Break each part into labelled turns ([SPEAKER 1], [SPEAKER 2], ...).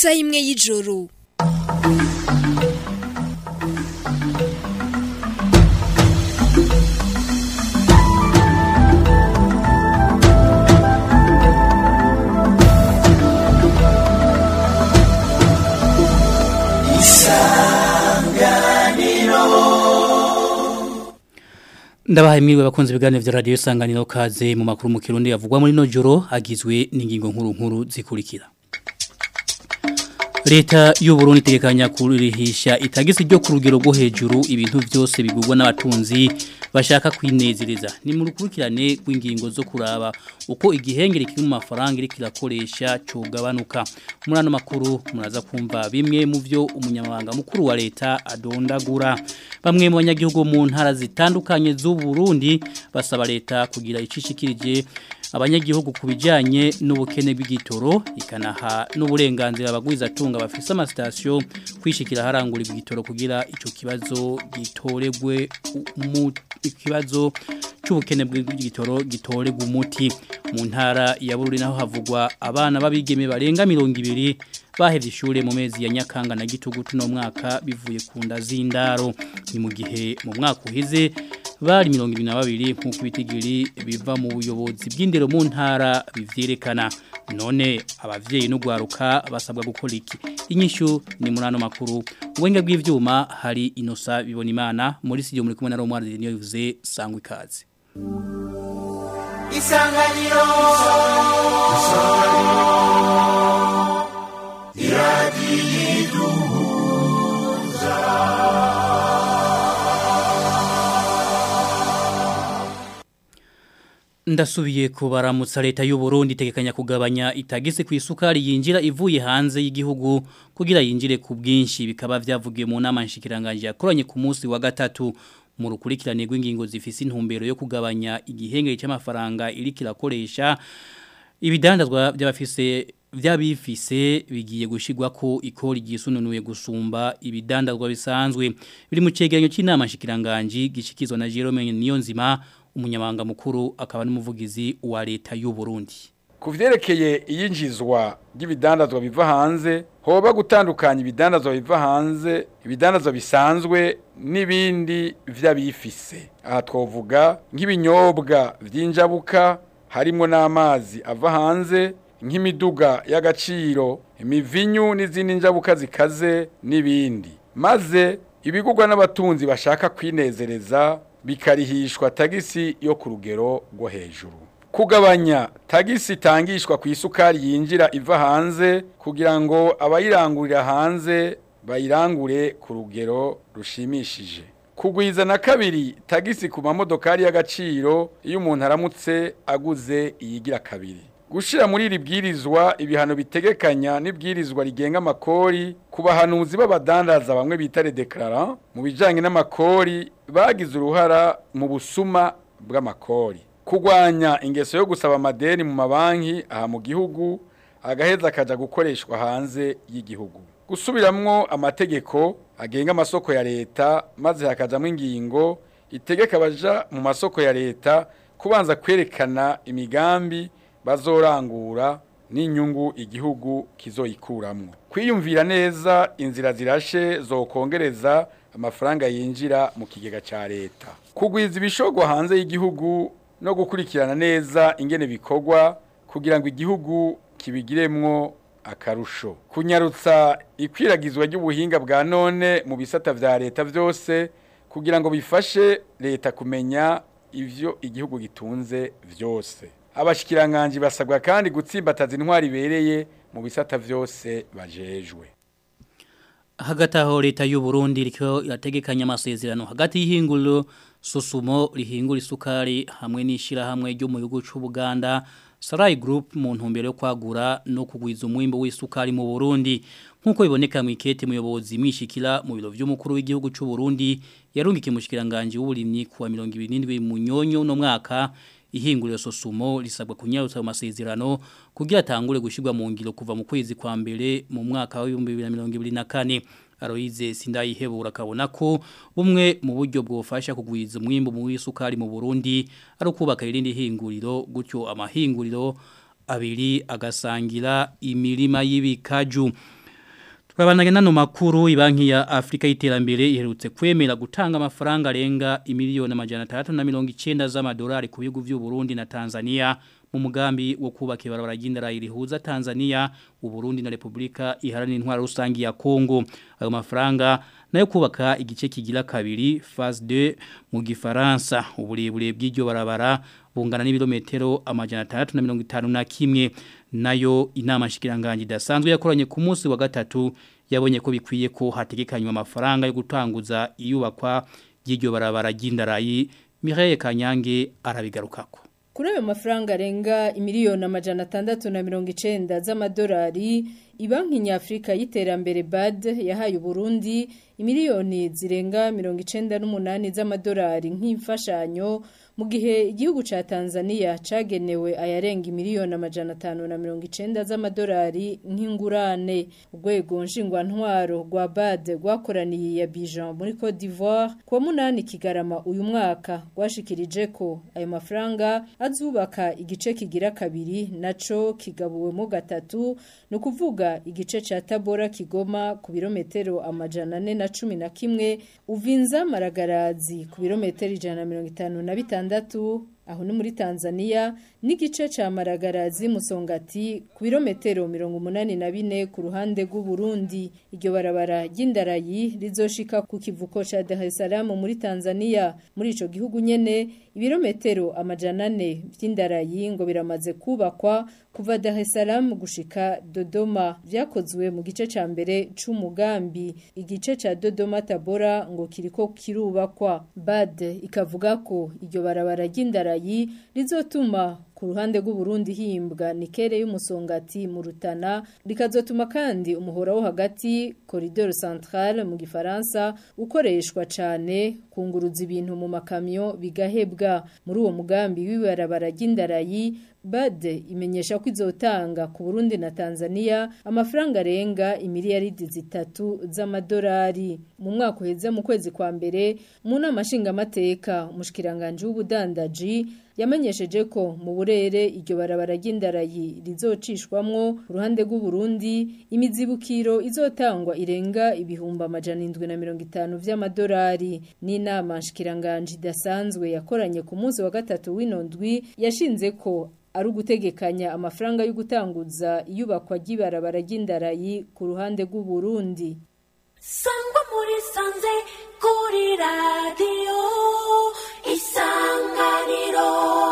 [SPEAKER 1] isaha imwe y'ijoro
[SPEAKER 2] Ndabahaye mwiriwe bakunze ibiganiro vya radio isanganiro kaze mu makuru mu kirundi yavugwa muri no joro agizwe n'ingingo nkuru nkuru zikurikira. Leta y'u Burundi itegekanya kurihisha itagisi ryo ku rugero rwo hejuru ibintu byose bigurwa n'abatunzi bashaka kwinezereza ni mu rukurikirane rw'ingingo zo kuraba uko igihengere kiri mu mafaranga iri kirakoresha cugabanuka muri ano makuru muraza kumva bimwe mu byo umunyamabanga mukuru wa leta adondagura bamwe mu banyagihugu mu ntara zitandukanye z'u Burundi basaba leta kugira icishikirije abanyagihugu kubijanye n'ubukene bw'igitoro ikanaha n'uburenganzira abagwiza tunga bafise amasitasiyo kwishikira harangura igitoro kugira ico kibazo gitoregwe mu ikibazo c'ubukene bw'igitoro gitoregwa umuti mu ntara ya Bururi naho havugwa abana babigeme barenga 200 bahevye ishure mu mezi ya Nyakanga na Gitugutu no mwaka bivuye ku nda z'indaro ni mu gihe mu mwaka uhize bari mirongo ibiri na babiri nk'uko ibitigiri biva mu buyobozi bw'indero mu ntara bivyerekana none abavyeyi n'ugwaruka basabwa gukora iki inyishu ni muri ano makuru ubuhinga bw'ivyuma hari inosa bibona imana muri studio muri kumwe na Romward niyo bivuze sangwa ikaze
[SPEAKER 3] isanganiro iradiyiduhuza
[SPEAKER 2] Ndasubiye kubaramutsa leta y'u Burundi itegekanya kugabanya itagisi ku isukari yinjira ivuye hanze y'igihugu kugira yinjire ku bwinshi bikaba vyavugiye mu nama nshikiranganje yakoranye ku munsi wa gatatu mu rukurikirane rw'ingingo zifise intumbero yo kugabanya igihengere cy'amafaranga iri kirakoresha ibidandazwa by'abafise vyabifise bigiye gushigwa ko ikori gisununuye gusumba ibidandazwa bisanzwe biri mu cegeranyo cy'inama nshikiranganje gishikizwa na Jerome Niyonzima umunyamabanga mukuru akaba n'umuvugizi wa leta y'u Burundi
[SPEAKER 4] ku vyerekeye iyinjizwa ry'ibidandazwa biva hanze hoba gutandukanya ibidandazwa biva hanze ibidandazwa bisanzwe n'ibindi vy'abifise aha twovuga nk'ibinyobwa vy'injabuka harimo n'amazi ava hanze nk'imiduga y'agaciro imivinyu n'izindi njabuka zikaze n'ibindi maze ibigurwa n'abatunzi bashaka kwinezereza bikarihishwa tagisi yo ku rugero rwo hejuru kugabanya tagisi itangishwa ku isukari yinjira iva hanze kugira ngo abayirangurira hanze bayirangure ku rugero rushimishije kugwiza na kabiri tagisi ku mamodokari y'agaciro iyo umuntu aramutse aguze iyigira kabiri gushira muri iri bwirizwa ibihano bitegekanya n'ibwirizwa rigenga amakori ku bahanuzi b'abadandaza bamwe bita redeklara mu bijanye n'amakori bagize uruhara mu busuma bw'amakori kugwanya ingeso yo gusaba amadeni mu mabanki aha mu gihugu agaheza akaja gukoreshwa hanze y'igihugu gusubiramwo amategeko agenga amasoko ya leta maze hakajamwo ingingo itegeka abaja mu masoko ya leta kubanza kwerekana imigambi bazorangura n'inyungu igihugu kizoyikuramwo kwiyumvira neza inzira zirashe zokongereza amafaranga yinjira mu kigega ca leta kugwiza ibishogwa hanze y'igihugu no gukurikirana neza ingene bikorwa kugira ngo igihugu kibigiremwo akarusho kunyarutsa ikwiragizwa ry'ubuhinga bwa none mu bisata vya leta vyose kugira ngo bifashe leta kumenya ivyo igihugu gitunze vyose abashikiranganje basabwa kandi gutsimbataza intwari ibereye mu bisata vyose bajejwe
[SPEAKER 2] hagati aho leta y'u Burundi iriko irategekanya amasezerano hagati y'ihinguriro Susumo rihingura isukari hamwe n'ishira hamwe ryo mu gihugu cy'u Buganda Sarai Group mu ntumbero yo kwagura no kugwiza umwimbo w'isukari mu Burundi nkuko biboneka mu ikete muyobozi mishikira mu biro vy'umukuru w'igihugu cy'u Burundi yarungikiye mushikiranganje w'uburimyi kuwa 27 mu nyonyo no mwaka ihinguriro sosumo risabwa kunyarutsa mu masezerano kugira atangure gushirwa mu ngiro kuva mu kwezi kwa mbere mu mwaka wa 2024 Aloise Sindayihebura kabona ko bumwe mu buryo bwofasha kugwiza umwimbo mu wisukari mu Burundi ari ukubaka irindi hinguriro gutyo amahinguriro abiri agasangira imirima y'ibikaju Twabandanye nano makuru ibanki ya Afrika y'iterambere iherutse kwemera gutanga amafaranga arenga imiliyoni amajana 390 z'amadolari ku bihugu by'u Burundi na Tanzania mu mugambi wo kubaka ibarabara ry'indara rihuza Tanzania, u Burundi na Republika iharanira intwaro rusangi ya Kongo. Ayo mafaranga nayo kubaka igice kigira kabiri phase 2 mu gifaransa uburebure bw'iryo barabara bungana n'ibirometero amajana 351 nayo inama shikiranganje dasanzwe yakoranye ku munsi wa gatatu yabonye ko bikwiye ko hategekanywa amafaranga yo gutanguza iyubakwa y'iryo barabara ry'indarayi Mireille Kanyange arabigarukako
[SPEAKER 1] Kuri ayo mafaranga arenga imiliyoni amajana atandatu na mirongo icenda z'amadolari ibanki nyafrika y'iterambere BAD yahaye Burundi imiliyoni zirenga mirongo icenda n'umunani z'amadolari nk'imfashanyo mu gihe igihugu ca Tanzania cagenewe ayarenga imiliyoni amajana atanu na mirongo icenda z'amadolari nk'ingurane urwego nshingwantwaro rwa BAD rwakoraniye ya Bijan muri Cote d'Ivoire kuwa munani kigarama uyu mwaka rwashikirije ko ayo mafaranga azubaka igice kigira kabiri naco kigabuwemo gatatu no kuvuga igice ca Tabora Kigoma ku birometero amajana ane na cumi na kimwe uvinza maragarazi ku birometero ijana na mirongo itanu na bitandatu aho ni muri Tanzania n'igice ca Maragarazi Musongati ku birometero 84 ku ruhande rw'u Burundi iryo barabara ry'indarayi rizoshika ku kivuko ca Dar es Salaam muri Tanzania muri ico gihugu nyene ibirometero amajana 4 vy'indarayi ngo biramaze kubakwa kuva Dar es Salaam gushika Dodoma vyakozwe mu gice ca mbere c'umugambi igice ca Dodoma Tabora ngo kiriko kirubakwa BAD ikavuga ko iryo barabara ry'indarayi rizotuma ku ruhande rw'u Burundi himbwa nikere y'umusongati mu Rutana rikazotuma kandi umuhora wo hagati corridor central mu gifaransa ukoreshwa cane kunguruza ibintu mu makamyo bigahebwa muri uwo mugambi w'ibarabara ry'indarayi Bade imenyesha ko izotanga ku Burundi na Tanzania amafaranga arenga imiliyaridi zitatu z'amadolari mu mwaka uheze mu kwezi kwa mbere mu nama nshingamateka umushikiranganje w'ubudandaji yamenyesheje ko mu burere iryo barabara ry'indarayi rizocishwamwo uruhande rw'u Burundi imizibukiro izotangwa irenga ibihumbi amajana indwi na mirongo itanu vy'amadolari n'inama nshikiranganje idasanzwe yakoranye ku munsi wa gatatu w'inondwi yashinze ko ari ugutegekanya amafaranga yo gutanguza iyubakwa ry'ibarabara ry'indarayi ku ruhande rw'u Burundi
[SPEAKER 3] sangwa muri sanze kuri radiyo isanganiro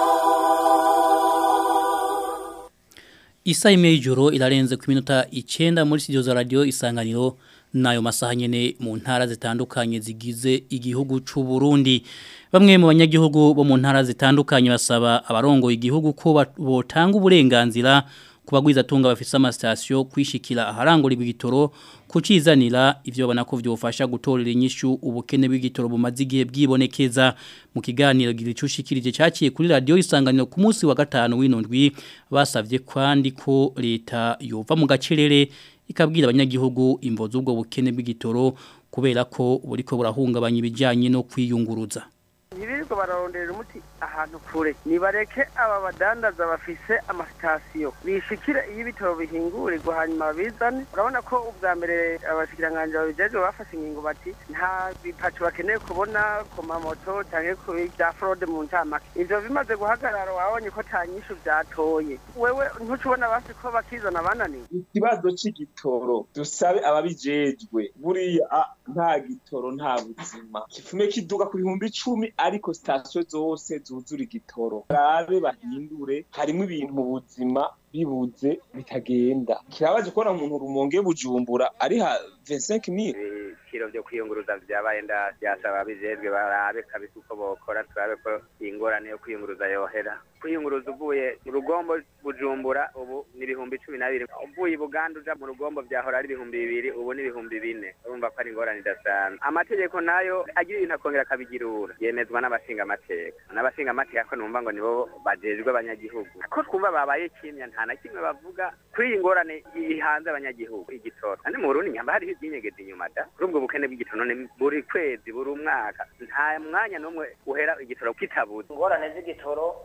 [SPEAKER 2] Isa imejuro ilarenze ku minota icenda muri studio za radio isanganiro nayo masaha nyene mu ntara zitandukanye zigize igihugu c'u Burundi bamwe mu banyagihugu bo mu ntara zitandukanye basaba abarongo igihugu ko botanga uburenganzira kubagwiza tunga bafise amastation kwishikira aharangura ibigitoro kucizanira ivyo babona ko vyofasha gutorera inyishu ubukene bw'igitoro bumaze igihe bwibonekeza mu kiganiro gicushikirije cyaciye kuri radio isanganiro ku munsi wa gatanu w'inondwi basavye kwandi ko leta yova mu gacerere ikabwira abanyagihugu imvo z'ubwo bukene bw'igitoro kubera ko buriko burahungabanya ibijyanye no kwiyunguruza
[SPEAKER 5] ntibirirwa bararondera umuti ahantu kure nibareke aba badandaza bafise amasitasiyo bishikire iyo ibitaro bihingurirwa hanyuma babizane urabona ko ubwa mbere abashikiranganje babijejwe bafashe ingingo bati nta bipacu bakeneye kubona ku mamoto canke ku bya fraude mu ncamake ivyo bimaze guhagarara wabonye ko ta nyishu vyatoye wewe ntucubona basi ko bakizana bananiwe
[SPEAKER 6] ikibazo c'igitoro dusabe ababijejwe buriya nta gitoro nta buzima kifume kiduga ku bihumbi icumi ariko sitasiyo zose zuzura igitoro barabe bahindure harimo ibintu mu buzima bibuze bitagenda kirabaje kubona umuntu rumonge bujumbura ari ha 25000
[SPEAKER 5] ibiciro vyo kwiyunguruza vyabaye nda vyasaba bijejwe barabe kabisa uko bokora turabe ko ingorane yo kwiyunguruza yohera kwiyunguruza uvuye mu rugombo bujumbura ubu ni ibihumbi cumi na bibiri uvuye i buganda uja mu rugombo vyahora ari ibihumbi bibiri ubu ni ibihumbi bine urumva ko ari ingorane idasanzwe amategeko nayo agira ibintu akongera akabigirura yemezwa n'abashinga amateka n'abashinga amateka ko numva ngo nibo bajejwe abanyagihugu ko twumva babaye kimya nta na kimwe bavuga kuri iyi ngorane ihanze abanyagihugu igitoro kandi mu burundi nyamba hariho ibyinyegeje inyuma da kuri ubwo bukene bw'igitoro none buri kwezi buri mwaka nta mwanya n'umwe uhera igitoro kitabuze
[SPEAKER 7] ingorane z'igitoro ni uko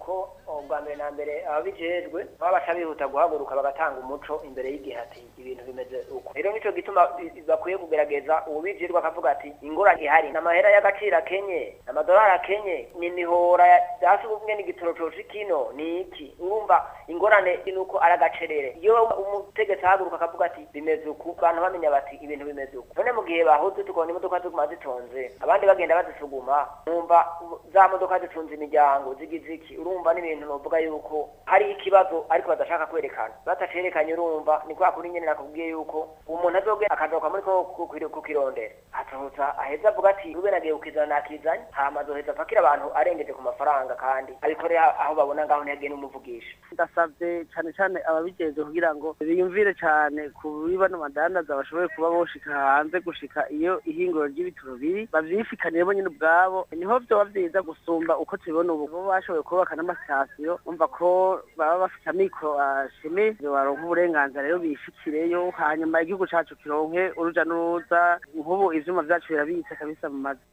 [SPEAKER 7] uko ubwa mbere na mbere ababijejwe baba baca bihuta guhaguruka bagatanga umuco imbere y'igihe ati ibintu bimeze uko rero nico gituma i- bakwiye kugerageza uwubijejwe akavuga ati ingorane ihari n'amahera y'agaciro akenye amadolari akenye ni mihora hasi ubumwe n'igitoro coci kino ni iki urumva ingorane ni uko ari agacerere iyo umutegetsi ahaguruka akavuga ati bimeze uku abantu bamenya bati ibintu bimeze uku none mu gihe bahuze tukabona imodoka ziguma zitonze abandi bagenda bazisuguma numva za modoka zitunze imiryango zigize iki urumva n'ibintu novuga yuko hari ikibazo ariko badashaka kwerekana batacerekanye urumva ni kwa kuri nyene nakubwiye yuko umuntu azogenda akazoka muri ko ku- ku- kukirondera asohotsa aheza avuga ati rube nagiye kukizana nakizanye hama azoheza apakira abantu arengeje ku mafaranga kandi abikorera aho babona ngaho ntiyagiye n'umuvugisha
[SPEAKER 8] ndasabye cyane cyane ababijejwe kugira ngo biyumvire cyane kuri bano badandaza bashoboye kuba boshika hanze gushika iyo ihinguro ry'ibitaro biri bavyifikanire bo nyene ubwabo niho vyoba vyiza gusumba uko tubibona ubu bo bashoboye kubaka n'amasitasiyo umva ko baba bafite amikoro ashime baronka uburenganzira rero bishikireyo hanyuma igihugu cacu kironke uruja n'uruza nk'ubu ivyuma vyacu birabitse kabisa mu mazi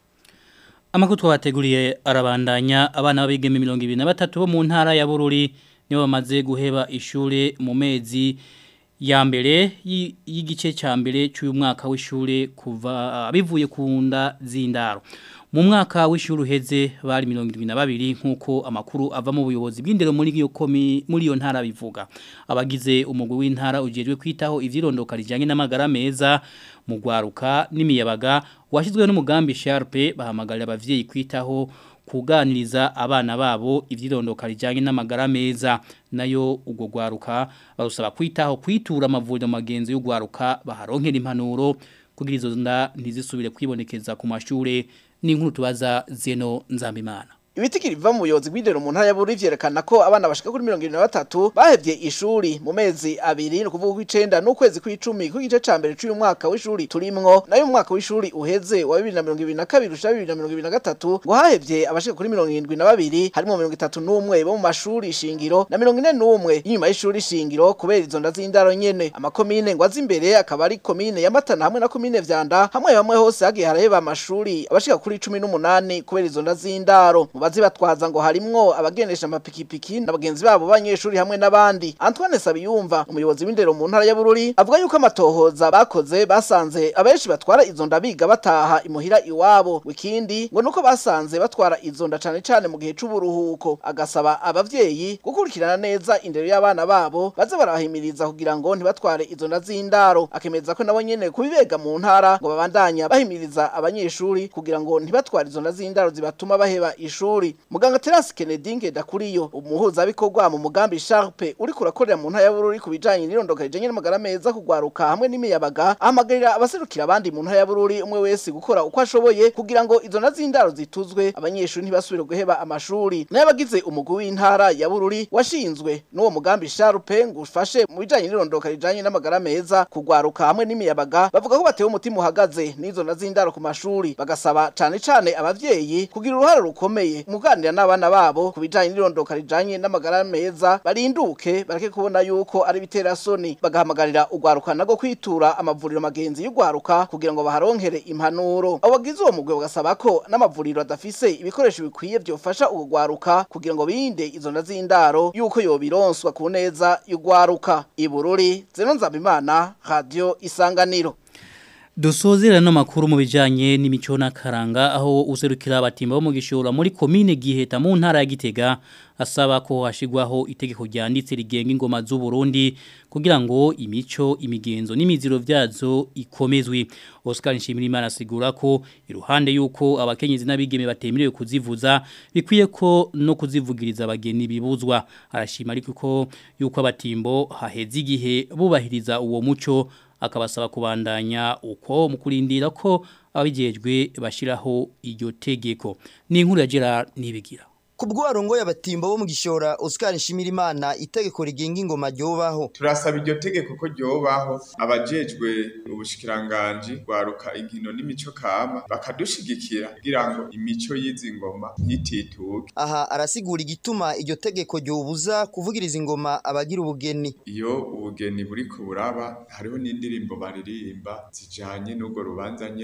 [SPEAKER 2] Amakuru twabateguriye arabandanya abana b'abigeme 23 bo mu ntara ya Bururi nibo bamaze guheba ishure mu mezi ya mbere y- y'igice ca mbere cy'uyu mwaka w'ishure kuva bivuye ku nda z'indaro. Mu mwaka w'ishure uheze bari 72 nkuko amakuru ava mu buyobozi bw'indero muri iyo komi muri iyo ntara bivuga. Abagize umugwi w'intara ujejwe kwitaho ivyirondoka rijanye n'amagara meza mu gwaruka n'imiyabaga washyizweho n'umugambi Sharpe bahamagarira abavyeyi kwitaho kuganiriza abana babo ivyirondoka rijanye n'amagara meza nayo ubwo gwaruka barusaba kwitaho kwitura amavuriro magenzi y'ugwaruka baharonkera impanuro kugira izo nda ntizisubire kwibonekeza ku mashure n'inkuru tubaza Zeno Nzambimana
[SPEAKER 9] Ibitikiri biva mu buyobozi bw'indero mu ntara ya Bururi vyerekana ko abana bashika kuri 73 bahevye ishuri mu mezi abiri no kuvuga kw'icenda n'ukwezi kw'icumi ku gice ca mbere c'uyu mwaka w'ishuri turimwo nayo mu mwaka w'ishuri uheze wa 2022 gushika 2023 ngo hahevye abashika kuri 72 harimo 31 bo mu mashuri shingiro na 41 inyuma y'ishuri shingiro kubera izo nda z'indaro nyene amakomine ngo azimbere akaba ari komine ya Matana hamwe na komine Vyanda hamwe hamwe hose hagiye haraheba amashuri abashika kuri 18 kubera izo nda z'indaro mu bazi batwaza ngo harimwo abagendesha amapikipiki n'abagenzi babo banyeshuri hamwe n'abandi Antoine Sabiyumva umuyobozi w'indero mu ntara ya Bururi avuga yuko amatohoza bakoze basanze abenshi batwara izo nda biga bataha imuhira iwabo wikindi ngo nuko basanze batwara izo nda cane cane mu gihe c'uburuhuko agasaba abavyeyi gukurikirana neza indero y'abana babo baze barahimiriza kugira ngo ntibatware izo nda z'indaro akemeza ko nabo nyene kubibega mu ntara ngo babandanya bahimiriza abanyeshuri kugira ngo ntibatware izo nda z'indaro zibatuma baheba ishuri muganga Terence Kennedy Ngedakuriyo umuhuza bikorwa mu mugambi Sharpe uri kurakorera mu ntara ya Bururi kubijanye n'irondoka rijanye n'amagara meza kugwaruka hamwe n'imiyabaga ahamagarira abaserukira abandi mu ntara ya Bururi umwe wese gukora uko ashoboye kugira ngo izo nda z'indaro zituzwe abanyeshuri ntibasubire guheba amashuri n'abagize umugwi w'intara ya Bururi washinzwe n'uwo mugambi Sharpe ngo ufashe mu bijanye n'irondoka rijanye n'amagara meza kugwaruka hamwe n'imiyabaga bavuga ko batewe umutima uhagaze n'izo nda z'indaro ku mashuri bagasaba cane cane abavyeyi kugira uruhare rukomeye mu kuganira n'abana babo ku bijanye n'irondoka rijanye n'amagara meza barinduke bareke kubona yuko ari biterasoni bagahamagarira ugwaruka nago kwitura amavuriro magenzi y'ugwaruka kugira ngo baharonkere impanuro abo bagize uwo mugwe bagasaba ko n'amavuriro adafise ibikoresho bikwiye vyofasha ugo gwaruka kugira ngo birinde izo nda z'indaro yuko yobironswa ku neza y'ugwaruka ibururi zeno nzabimana radio isanganiro
[SPEAKER 2] Dusozera no makuru mu bijanye n'imico n'akaranga aho userukira abatimba bo mu gishora muri komine Giheta mu ntara ya Gitega asaba ko hashigwaho itegeko ryanditse rigenga ingoma z'u Burundi kugira ngo imico imigenzo n'imiziro vyazo ikomezwe Oscar Nshimirimana asigura ko iruhande yuko abakenyezi n'abigeme batemerewe kuzivuza bikwiye ko no kuzivugiriza abageni bibuzwa arashima ariko ko yuko abatimbo haheze igihe bubahiriza uwo muco akabasaba kubandanya uko mu kurindira ko ababijejwe bashiraho iryo tegeko ni inkuru ya Gerard nibigira
[SPEAKER 10] Kubwo arongo y'abatimbo bo mu gishora Oscar Nshimirimana itegeko rigenga ingoma ryobaho
[SPEAKER 11] turasaba iryo tegeko ko ryobaho abajejwe ubushikiranganje gwaruka inkino n'imico kama bakadushigikira kugira ngo imico y'izi ngoma ntitituke
[SPEAKER 10] aha arasigura igituma iryo tegeko ryobuza kuvugiriza ingoma abagira ubugeni
[SPEAKER 11] iyo ubugeni buri buraba hariho n'indirimbo baririmba zijanye n'ubwo rubanza nyene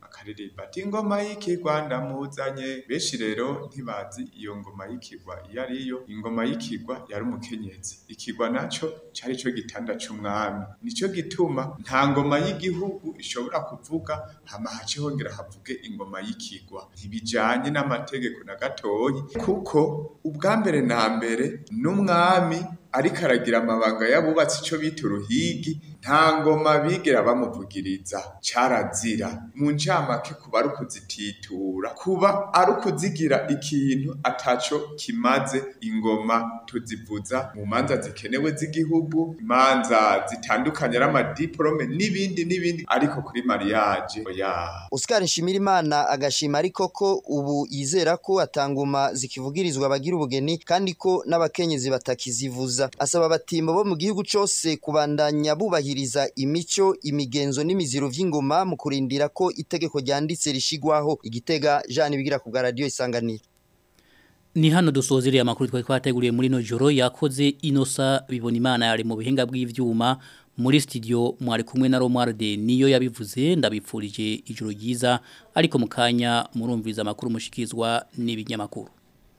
[SPEAKER 11] bakaririmba ati ingoma y'ikigwa ndamuzanye benshi rero ntibazi iyo ngoma y'ikigwa iyo ariyo ingoma y'ikigwa yari umukenyezi ikigwa naco cari co gitanda c'umwami nico gituma nta ngoma y'igihugu ishobora kuvuga hama hace hongera havuge ingoma y'ikigwa ntibijanye n'amategeko na gatoyi kuko ubwa mbere na mbere n'umwami ariko aragira amabanga y'abubatsi ico bita uruhigi nta ngoma bigera bamuvugiriza carazira mu ncamake kuba ari ukuzititura kuba ari ukuzigira ikintu ataco kimaze ingoma tuzivuza mu manza zikenewe z'igihugu imanza zitandukanye ari amadiplome n'ibindi n'ibindi ariko kuri mariage oya
[SPEAKER 10] Oscar Nshimirimana agashima ariko ko ubu yizera ko atanguma zikivugirizwa abagira ubugeni kandi ko n'abakenyezi batakizivuza asaba abatimbo bo mu gihugu cose kubandanya bubahiriza imico imigenzo n'imiziro vy'ingoma mu kurindira ko itegeko ryanditse rishigwaho igitega Jean bigira ku bwa radio isanganiro
[SPEAKER 2] Ni hano dusozereye amakuru twari twateguriye muri no joro yakoze inosa bibona imana yari mu bihinga bw'ivyuma muri studio mwari kumwe na Romualde niyo yabivuze ndabipfurije ijoro ryiza ariko mukanya murumviza amakuru mushikizwa n'ibinyamakuru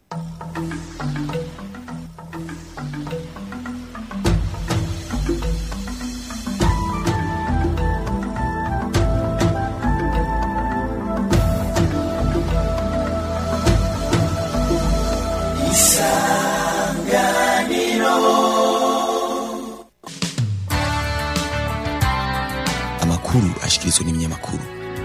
[SPEAKER 12] amakuru ashikirizwa n'ibinyamakuru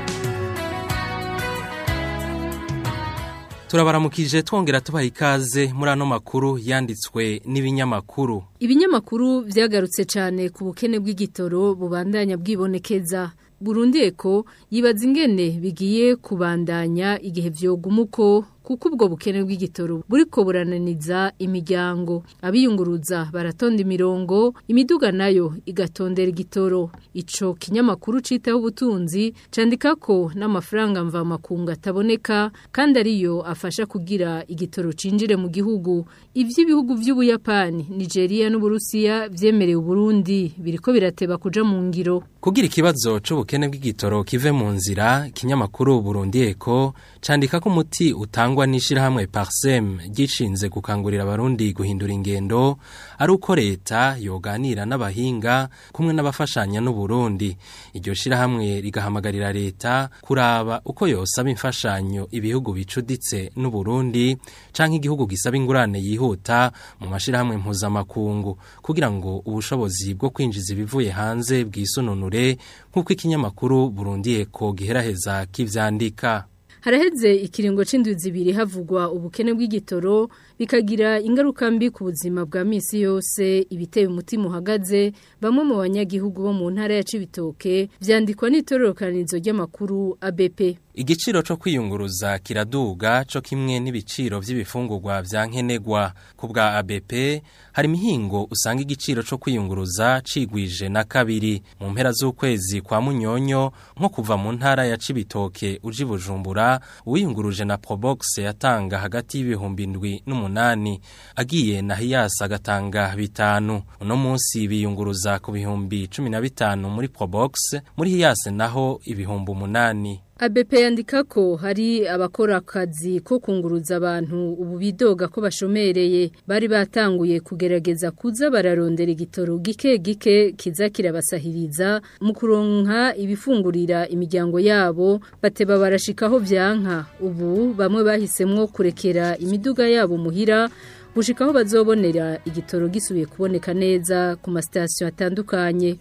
[SPEAKER 13] turabaramukije twongera tubaha ikaze muri ano makuru yanditswe n'ibinyamakuru
[SPEAKER 1] Ibinyamakuru vyagarutse cyane ku bukene bw'igitoro bubandanya bwibonekeza. Burundi eko yibaza ingene bigiye kubandanya igihe vyogumuko kuko ubwo bukene bw'igitoro buriko burananiza imiryango abiyunguruza baratonda imirongo imiduga nayo igatondera igitoro ico kinyamakuru citaho ubutunzi candika ko n'amafaranga mva makungu ataboneka kandi ariyo afasha kugira igitoro cinjire mu gihugu ivy'ibihugu vy'ubuyapani Nigeria n'Uburusiya vyemereye Burundi biriko birateba kuja mu ngiro
[SPEAKER 13] kugira ikibazo c'ubukene bw'igitoro kive mu nzira kinyamakuru Burundi eko candika ko umuti utangwa n'ishirahamwe Parsem gishinze gukangurira abarundi guhindura ingendo ari uko leta yoganira n'abahinga kumwe n'abafashanya n'u Burundi iryo shirahamwe rigahamagarira leta kuraba uko yosaba imfashanyo ibihugu bicuditse n'u Burundi canke igihugu gisaba ingurane yihuta mu mashirahamwe mpuzamakungu kugira ngo ubushobozi bwo kwinjiza ibivuye hanze bwisununure nk'uko ikinyamakuru Burundi eko giheraheza kivyandika
[SPEAKER 1] Haraheze ikiringo c'indwi zibiri havugwa ubukene bw'igitoro bikagira ingaruka mbi ku buzima bwa misi yose ibiteye umutima uhagaze bamwe mu banyagihugu bo mu ntara ya Cibitoke vyandikwa n'itororokanizo ry'amakuru ABP
[SPEAKER 13] Igiciro co kwiyunguruza kiraduga co kimwe n'ibiciro vy'ibifungurwa vya nkenegwa ku bwa ABP hari mihingo usanga igiciro co kwiyunguruza cigwije na kabiri mu mpera z'ukwezi kwa Munyonyo nko kuva mu ntara ya Cibitoke uji Bujumbura uwiyunguruje na Probox yatanga hagati y'ibihumbi ndwi n'umunani agiye na Hiyas agatanga bitanu uno munsi biyunguruza ku bihumbi 15 muri Probox muri Hiyas naho ibihumbi umunani
[SPEAKER 1] ABP yandika ko hari abakora akazi ko kunguruza abantu ubu bidoga ko bashomereye bari batanguye kugerageza kuza bararondera igitoro gike gike kiza kirabasahiriza mu kuronka ibifungurira imiryango yabo bateba barashikaho vyanka ubu bamwe bahisemwo kurekera imiduga yabo muhira gushikaho bazobonera igitoro gisubiye kuboneka neza ku masitasiyo atandukanye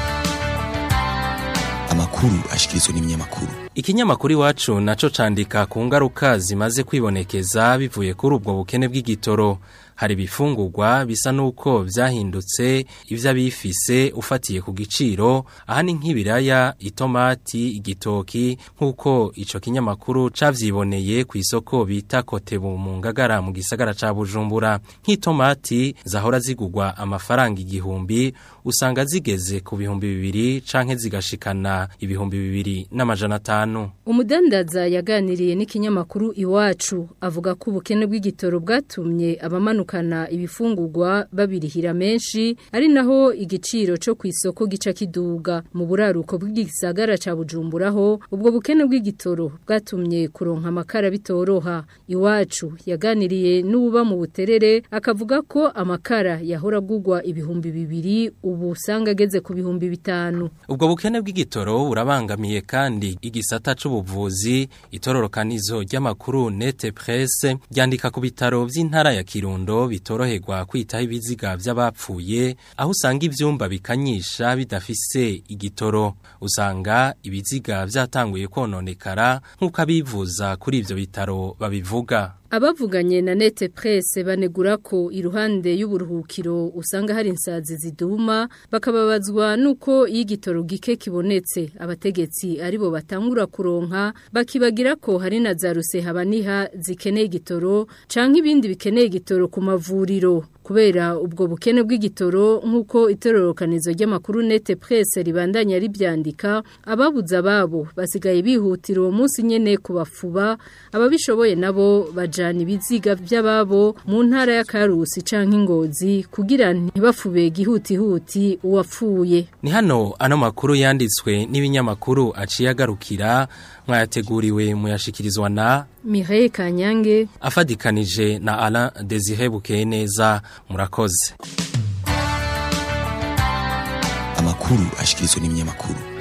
[SPEAKER 12] amakuru ashikirizwa n'ibinyamakuru
[SPEAKER 13] Ikinyamakuru iwacu naco candika ku ngaruka zimaze kwibonekeza bivuye kuri ubwo bukene bw'igitoro hari bifungurwa bisa nuko vyahindutse ivyo abifise ufatiye ku giciro aha ni nk'ibiraya itomati igitoki nk'uko ico kinyamakuru cavyiboneye ku isoko bita kotebu mu ngagara mu gisagara ca Bujumbura nk'itomati zahora zigugwa amafaranga igihumbi usanga zigeze ku bihumbi bibiri canke zigashikana ibihumbi bibiri n'amajana atanu
[SPEAKER 1] umudandaza yaganiriye n'ikinyamakuru iwacu avuga ko ubukene bw'igitoro bwatumye abamanuka bagarukana ibifungurwa babirihira menshi ari naho igiciro cyo ku isoko gica kiduga mu buraruko bw'igisagara ca Bujumburaho ubwo bukene bw'igitoro bwatumye kuronka amakara bitoroha iwacu yaganiriye n'uba mu buterere akavuga ko amakara yahora gugwa ibihumbi bibiri ubu usanga ageze ku bihumbi bitanu
[SPEAKER 13] ubwo bukene bw'igitoro burabangamiye kandi igisata c'ubuvuzi itororokanizo ry'amakuru nete presse ryandika ku bitaro vy'intara ya Kirundo bitoroherwa kwitaho ibiziga vy'abapfuye aho usanga ivyumba bikanyisha bidafise igitoro usanga ibiziga vyatanguye kononekara nk'uko abivuza kuri ivyo bitaro babivuga
[SPEAKER 1] Abavuganye na nete presse banegura ko iruhande y'uburuhukiro usanga hari insazi ziduma bakababazwa nuko igitoro gike kibonetse abategetsi aribo batangura kuronka bakibagira ko hari na za rusehaba zikeneye igitoro canke ibindi bikeneye igitoro ku mavuriro kubera ubwo bukene bw'igitoro nk'uko itororokanizo ry'amakuru nete presse ribandanya ribyandika ababuza ababo basigaye bihutira uwo munsi nyene kubafuba ababishoboye nabo bajana ibiziga by'ababo mu ntara ya Karusi canke ingozi kugira ntibafube gihutihuti uwapfuye
[SPEAKER 13] ni hano ano makuru yanditswe n'ibinyamakuru aciye agarukira mwayateguriwe muyashikirizwa na
[SPEAKER 1] Mireille Kanyange
[SPEAKER 13] afadikanije na Alain Desire Bukeye neza murakoze
[SPEAKER 12] amakuru ashikirizwa n'ibinyamakuru